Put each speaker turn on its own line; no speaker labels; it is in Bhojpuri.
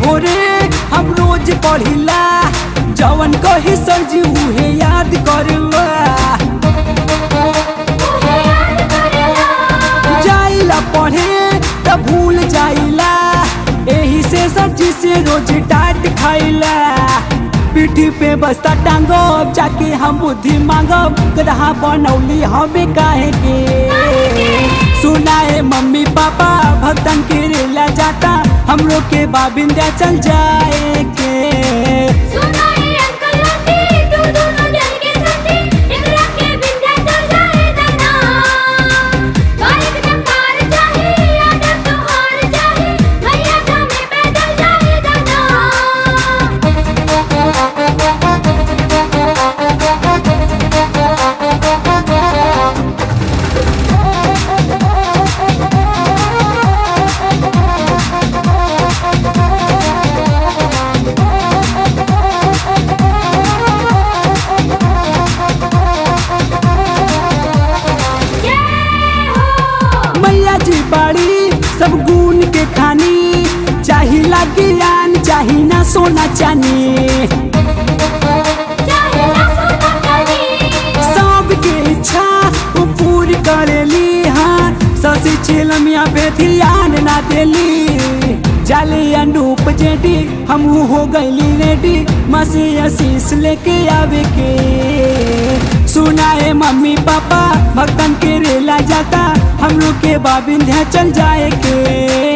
भोरे हम रोज पढ़िला जवन कही सरजी उहे याद करवा जाइला पढ़े त भूल जाइला एही से सरजी से रोज डांट खाइला पीठी पे बस्ता टांगब जाके हम बुद्धि मांगब गदहा बनौली हमें काहे के सुनाए मम्मी पापा भक्तन के रेला जाता हमरो के बाबिंदा चल जाए के
सुनाए अंकल आंटी तू दोनों डर के साथी एकरा के विंध्याचल जाए दाना बाइक टकार चाहे आदर तोहार चाहे भैया धामे पैदल जाए दाना जय हो
मैया जी बाड़ी सब गुण के खानी चाहिला ज्ञान चाही ना सोना चानी
चाहे ना सोना चांदी
सबके इच्छा वो पूरी करेली हाँ ससी चिलमिया पे ध्यान ना देली जाली अनूप जेडी हम हो गईली रेडी मसी आशीष लेके आवे के सुनाए मम्मी पापा भक्तन के रेला जाता हम लोग के बाबिंध्या चल जाए के